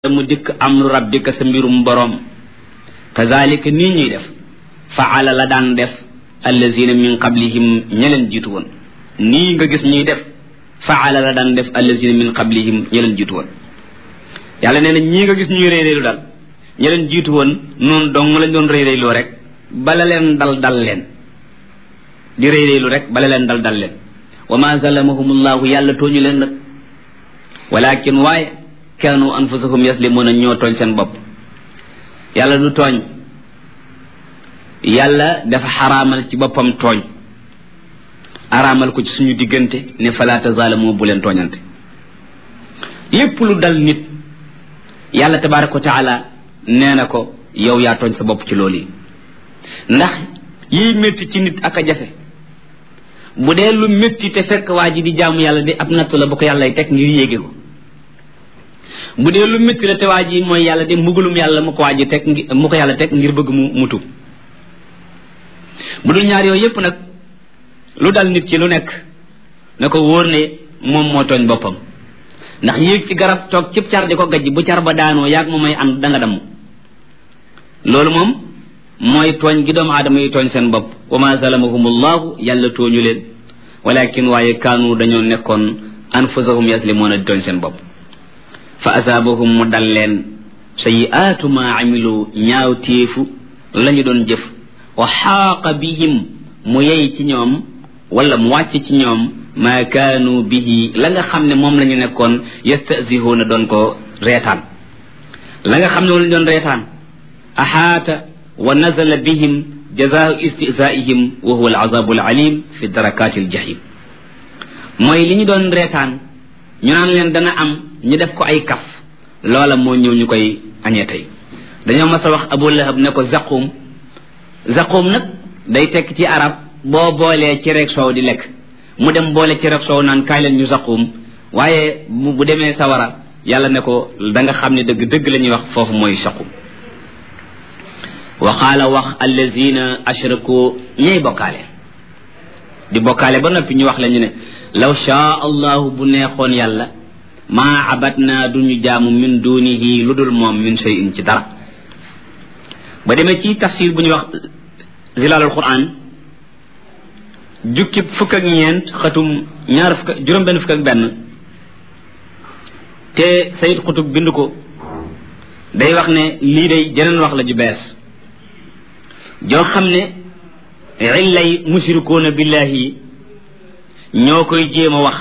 mu dikk amru rabbika sa mbirum boroom kazalika nii ñuy def faala la daan def allazina min qablihim ña leen jiitu woon nii nga gis ñuy def faala la daan def allazina min qablihim ña leen jiitu woon yàlla nee na ñii nga gis ñuy réeréelu daal ña leen jiitu woon noonu dong lañ doon réeréeloo rek bala leen dal dal leen di réeréelu rek bala leen dal dal leen wa ma zalamahumullahu yàlla tooñu leen nag walakin waaye kaanu anfusahum yaslimuna ñoo tooñ seen bopp yàlla du tooñ yàlla dafa xaraamal ci boppam tooñ araamal ko ci suñu diggante ne fala tazalamu bu leen tooñante lépp lu dal nit yàlla tabaraka wa taala nee na ko yow yaa tooñ sa bopp ci loolu yi ndax yiy métti ci nit ak a jafe bu dee lu métti te fekk waa ji di jaamu yàlla di ab nattu la bu ko yàlla teg ngir yéege ko bu dee lu métti la te waa ji mooy yàlla de mbugalum yàlla mu ko waa ji teg mu ko yàlla teg ngir bëgg mu mu tub bu dul ñaar yooyu yépp nag lu dal nit ki lu nekk na ko wóor ne moom moo tooñ boppam ndax yéeg ci garab toog cib car di ko gajj bu car ba daanoo yaag mu may ànd da nga damm loolu moom mooy tooñ gi doomu aadama yi tooñ seen bopp wa ma zalamahumullahu yàlla tooñu leen walakin waaye kaanu dañoo nekkoon anfusahum yaslimuuna di tooñ seen bopp fa asaabahum mu dal leen sayiaatu ma amilu ñaaw téefu la ñu doon jëf wa xaaqa bihim mu yey ci ñoom wala mu wàcc ci ñoom maa kaanu bihi la nga xam ne moom la ñu nekkoon yastasihuuna doon ko reetaan la nga xam ne moom la ñu doon reetaan axaata wa nazala bihim jazaau istizaihim wa huwa alazabu alalim fi darakaati aljahim mooy li ñu doon reetaan ñu naan leen dana am ñu def ko ay kaf loola moo ñëw ñu koy añee tey dañoo mas a wax abu lahab ne ko zaqum zaqum nag day tekk ci arab boo boolee cereeg soow di lekk mu dem boole cereeg soow naan kaay leen ñu zaqum waaye bu demee sawara yàlla ne ko da nga xam ne dëgg dëgg la ñuy wax foofu mooy saqum wa qaala wax allazina ashraku ñay bokkaale di bokkaale ba noppi ñu wax la ñu ne law shaa allahu bu neexoon yàlla maa abatna duñu jaamu min dunihi lu dul moom min shay'in ci dara ba demee ci tafsir bu ñuy wax zilalul quran jukki fukk ak ñeent xatum ñaar fukk juróom benn fukk ak benn te sayid xutub bind ko day wax ne lii day jeneen wax la ju bees joo xam ne illay mushrikuuna billahi ñoo koy jéem a wax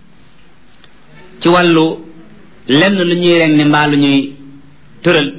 ci wàllu lenn lu ñuy reng ne mbaa lu ñuy tëral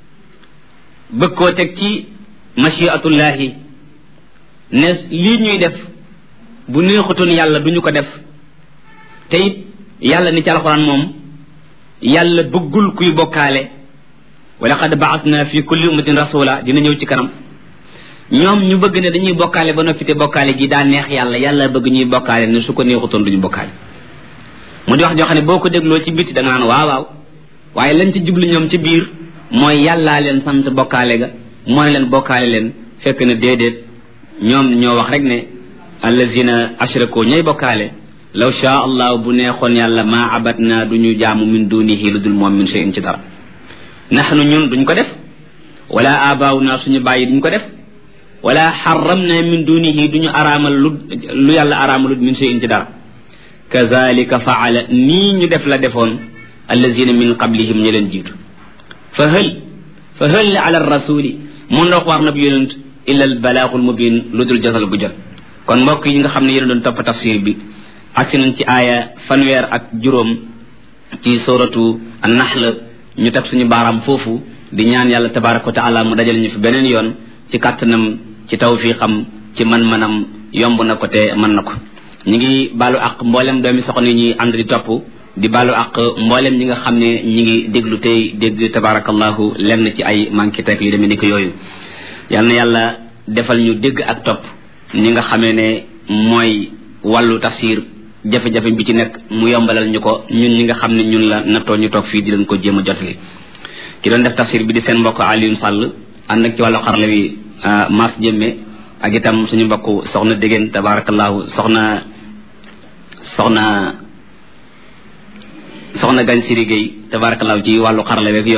bëgg koo teg ci machiatullahi ne lii ñuy def bu neexutoon yàlla duñu ko def te it yàlla ni ci alxuraan moom yàlla bëggul kuy bokkaale wa laqad baasna fi kulli ummatin rasula dina ñëw ci kanam ñoom ñu bëgg ne dañuy bokkaale ba noppi te bokkaale gi daa neex yàlla yàlla bëgg ñuy bokkaale ne su ko neexutoon duñu bokkaale mu di wax joo xam ne boo ko dégloo ci biti da nga naan waaw waaw waaye lañ ci jublu ñoom ci biir mooy yàllaa leen sant bokkaale ga moo ne leen bokkaale leen fekk na déedéet ñoom ñoo wax rek ne allazina ashraku ñay bokkaale law shaa allah bu neexoon yàlla maa abatna duñu jaamu min dunihi lu dul moom min shay'in ci dara naxnu ñun duñ ko def wala abaaw naa suñu bàyyi duñ ko def wala xaram na min dunihi duñu araamal lu lu yàlla araamalut min shay'in ci dara kazalika faala nii ñu def la defoon allazina min qablihim ñu leen jiitu fa hël fa hël ala rasuli mun ndox war na bi yonent illa al balaaxul mubin lu dul josal gu jot kon mbokk yi nga xam ne yéen doon topp tafsir bi agsi nañ ci aaya fanweer ak juróom ci suratu an-nahl ñu teg suñu baaraam foofu di ñaan yàlla tabaraka wa taala mu dajal ñu fi beneen yoon ci kàttanam ci tawfiqam ci man-manam yomb na ko te mën na ko ñu ngi baalu ak mboolem doomi soxna yi ñuy ànd di topp di baalu ak mboolem ñi nga xam ne ñi ngi déglu tey dégg tabarakallahu lenn ci ay manqué tek yu demee ni ko yooyu yal na yàlla defal ñu dégg ak topp ñi nga xamee ne mooy wàllu tafsir jafe-jafe bi ci nekk mu yombalal ñu ko ñun ñi nga xam ne ñun la nattoo ñu toog fii di leen ko jéem a jotali ki doon def tafsir bi di seen mbokk Alioune Sall ànd ak ci wàllu xarala bi Mass Jëmme ak itam suñu mbokk soxna Dégéen tabarakallahu soxna soxna soxna gañ siri gay tabarakallahu ci wàllu xarala weeg